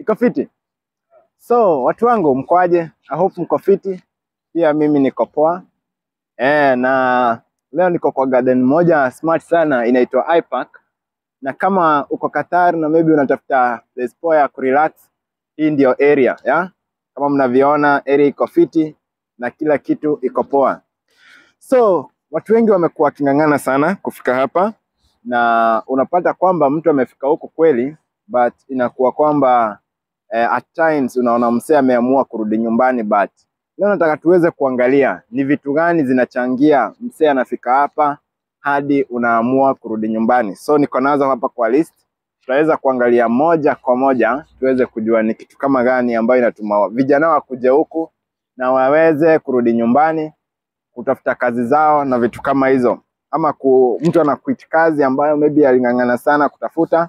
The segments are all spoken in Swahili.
Iko fiti? So watu wangu mkoaje? I hope mko fiti. Pia mimi niko poa. Eh, na leo niko kwa garden moja smart sana inaitwa iPark. Na kama uko Qatar na maybe unatafuta place poa ya kurelax, hii ndio area, ya? Kama mnavyoona area iko fiti na kila kitu iko poa. So watu wengi wamekuwa waking'ang'ana sana kufika hapa na unapata kwamba mtu amefika huku kweli but inakuwa kwamba eh, at times unaona msee ameamua kurudi nyumbani but leo nataka tuweze kuangalia ni vitu gani zinachangia msee anafika hapa hadi unaamua kurudi nyumbani. So niko nazo hapa kwa list, tutaweza kuangalia moja kwa moja tuweze kujua ni kitu kama gani ambayo inatuma vijana wakuje huku na waweze kurudi nyumbani kutafuta kazi zao na vitu kama hizo, ama ku, mtu ana quit kazi ambayo maybe aling'ang'ana sana kutafuta,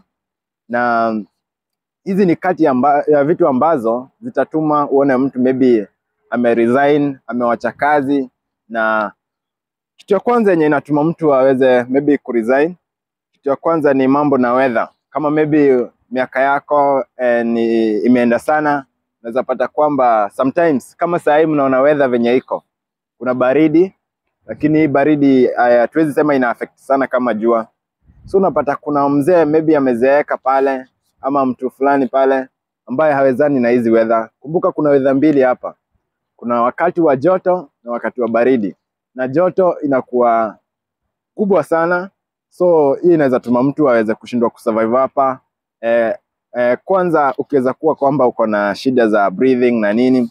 na hizi ni kati amba, ya vitu ambazo zitatuma uone mtu maybe ameresign, amewacha kazi. Na kitu ya kwanza yenye inatuma mtu aweze maybe kuresign, kitu ya kwanza ni mambo na weather. Kama maybe miaka yako eh, ni imeenda sana, unaweza pata kwamba sometimes kama saa hii mnaona weather venye iko kuna baridi lakini hii baridi hatuwezi sema ina affect sana kama jua. So unapata kuna mzee maybe amezeeka pale ama mtu fulani pale ambaye hawezani na hizi weather. Kumbuka kuna weather mbili hapa, kuna wakati wa joto na wakati wa baridi, na joto inakuwa kubwa sana, so hii inaweza tuma mtu aweze kushindwa kusurvive hapa. Eh, eh, kwanza ukiweza kuwa kwamba uko na shida za breathing na nini.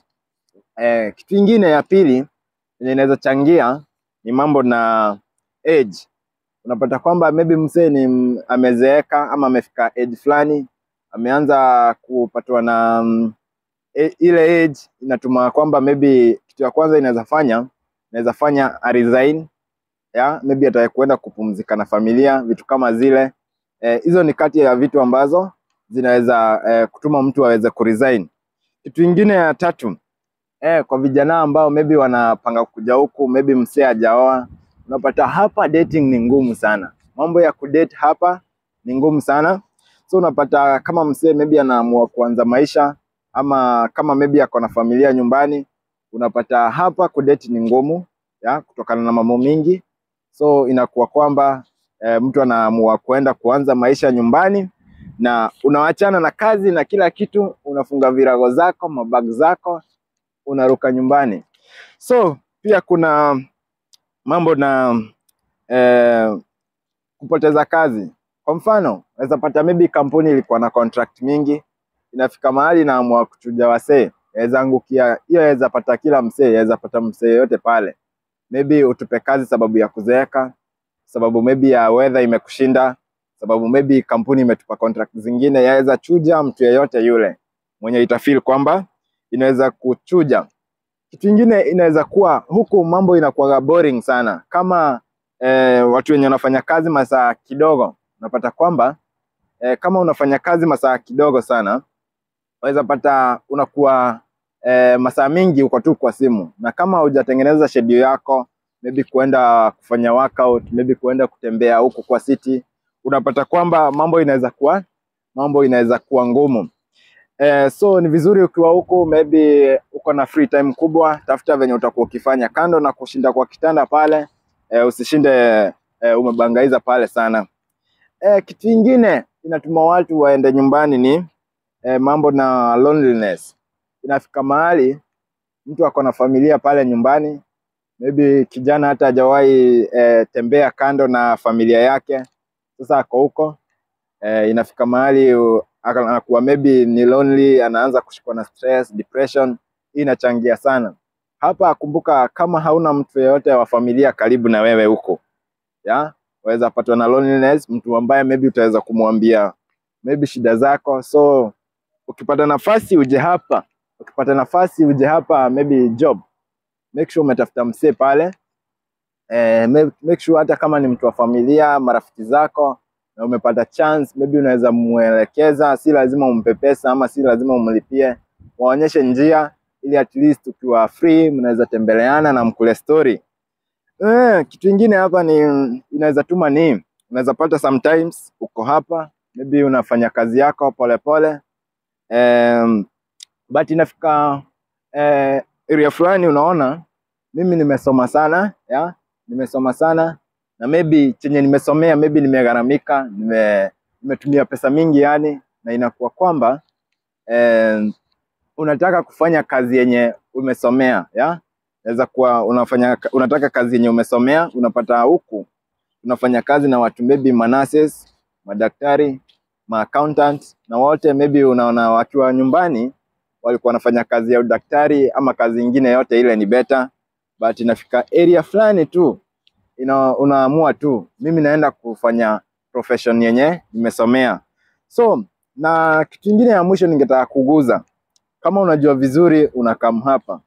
Eh, kitu ingine ya pili yenye inaweza changia ni mambo na age. Unapata kwamba maybe msee ni m- amezeeka ama amefika age fulani, ameanza kupatwa na mm, e, ile age inatuma kwamba maybe kitu ya kwanza inaweza fanya inaweza fanya a resign ya maybe ataka kuenda kupumzika na familia, vitu kama zile Eh, hizo ni kati ya vitu ambazo zinaweza eh, kutuma mtu aweze kuresign. Kitu ingine ya tatu eh, kwa vijana ambao maybe wanapanga kuja huku, maybe msee hajaoa, unapata hapa dating ni ngumu sana. Mambo ya kudate hapa ni ngumu sana, so unapata kama msee maybe anaamua kuanza maisha ama kama maybe ako na familia nyumbani, unapata hapa kudate ni ngumu ya kutokana na mambo mingi, so inakuwa kwamba eh, mtu anaamua kuenda kuanza maisha nyumbani na unawachana na kazi na kila kitu, unafunga virago zako, mabag zako, unaruka nyumbani. So pia kuna mambo na eh, kupoteza kazi. Kwa mfano, unaweza pata maybe kampuni ilikuwa na contract mingi, inafika mahali inaamua kuchuja wasee, yaweza angukia hiyo, yaweza pata kila msee, yaweza pata msee yote pale, maybe utupe kazi sababu ya kuzeeka, sababu maybe ya weather imekushinda, sababu maybe kampuni imetupa contract zingine, yaweza chuja mtu yeyote yule mwenye itafeel kwamba inaweza kuchuja. Kitu ingine inaweza kuwa huku mambo inakuwa boring sana, kama eh, watu wenye wanafanya kazi masaa kidogo, unapata kwamba eh, kama unafanya kazi masaa kidogo sana, unaweza pata unakuwa eh, masaa mingi uko tu kwa simu, na kama hujatengeneza schedule yako, maybe kuenda kufanya workout, maybe kuenda kutembea huku kwa city, unapata kwamba mambo inaweza kuwa mambo inaweza kuwa ngumu. Eh, so ni vizuri ukiwa huku maybe uko na free time kubwa, tafuta venye utakuwa ukifanya kando na kushinda kwa kitanda pale. Eh, usishinde eh, umebangaiza pale sana. Eh, kitu ingine inatuma watu waende nyumbani ni eh, mambo na loneliness. Inafika mahali mtu ako na familia pale nyumbani, maybe kijana hata hajawahi eh, tembea kando na familia yake, sasa ako huko eh, inafika mahali u- aka- anakuwa maybe ni lonely, anaanza kushikwa na stress, depression. Hii inachangia sana hapa. Kumbuka, kama hauna mtu yeyote wa familia karibu na wewe huko, ya waweza patwa na loneliness, mtu ambaye maybe utaweza kumwambia maybe shida zako. So ukipata nafasi uje hapa, ukipata nafasi uje hapa, maybe job, make sure umetafuta msee pale eh, make, make sure hata kama ni mtu wa familia, marafiki zako na umepata chance, maybe unaweza mwelekeza, si lazima umpe pesa ama si lazima umlipie, waonyeshe njia ili at least ukiwa free mnaweza tembeleana na mkule story. Eh, kitu ingine hapa ni inaweza tuma ni unaweza pata sometimes uko hapa maybe unafanya kazi yako polepole pole, um, but inafika eh, area fulani unaona mimi nimesoma sana ya nimesoma sana na maybe chenye nimesomea maybe nimegharamika nime, nimetumia pesa mingi yani na inakuwa kwamba eh, unataka kufanya kazi yenye umesomea ya naweza kuwa unafanya unataka kazi yenye umesomea unapata huku unafanya kazi na watu maybe manases madaktari ma accountant na wote maybe unaona wakiwa nyumbani walikuwa wanafanya kazi ya udaktari ama kazi ingine yote ile ni better but inafika area fulani tu ina, unaamua tu mimi naenda kufanya profession yenye nimesomea so na kitu ingine ya mwisho ningetaka kuguza kama unajua vizuri unakam hapa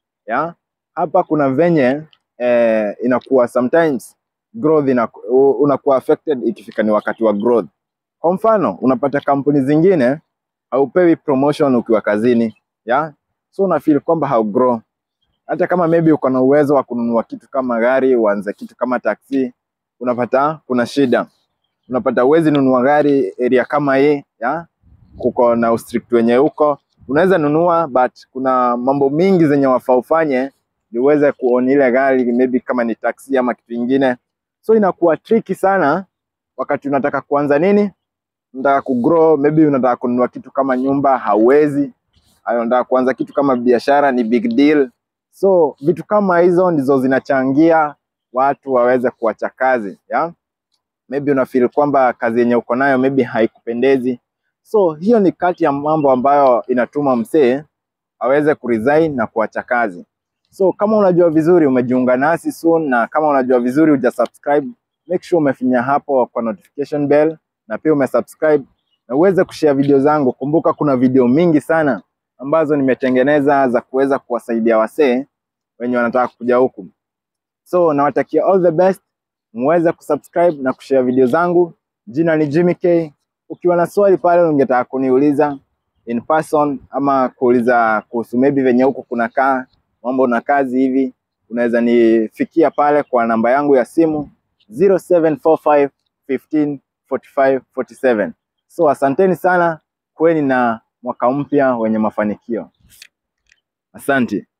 ya hapa kuna venye eh, inakuwa sometimes growth inaku, unakuwa affected ikifika ni wakati wa growth kwa mfano unapata kampuni zingine haupewi promotion ukiwa kazini ya so una feel kwamba haugrow hata kama maybe uko na uwezo wa kununua kitu kama gari uanze kitu kama taksi unapata kuna shida unapata uwezi nunua gari area kama hii ya kuko na ustrict wenye huko unaweza nunua but kuna mambo mingi zenye wafaa ufanye ndio uweze kuona ile gari maybe kama ni taksi ama kitu ingine so inakuwa tricky sana wakati unataka kuanza nini unataka kugrow maybe unataka kununua kitu kama nyumba hauwezi Hayo, unataka kuanza kitu kama biashara ni big deal so vitu kama hizo ndizo zinachangia watu waweze kuacha kazi ya maybe una feel kwamba kazi yenye uko nayo maybe haikupendezi so hiyo ni kati ya mambo ambayo inatuma msee aweze kuresign na kuacha kazi so kama unajua vizuri umejiunga nasi soon na kama unajua vizuri uja subscribe make sure umefinya hapo kwa notification bell na pia umesubscribe na uweze kushare video zangu kumbuka kuna video mingi sana ambazo nimetengeneza za kuweza kuwasaidia wasee wenye wanataka kuja huku so nawatakia all the best muweze kusubscribe na kushare video zangu jina ni Jimmy K ukiwa na swali pale ungetaka kuniuliza in person ama kuuliza kuhusu maybe venye huku kunakaa mambo na kazi hivi unaweza nifikia pale kwa namba yangu ya simu 0745 15 45 47 so asanteni sana kweni na mwaka mpya wenye mafanikio asante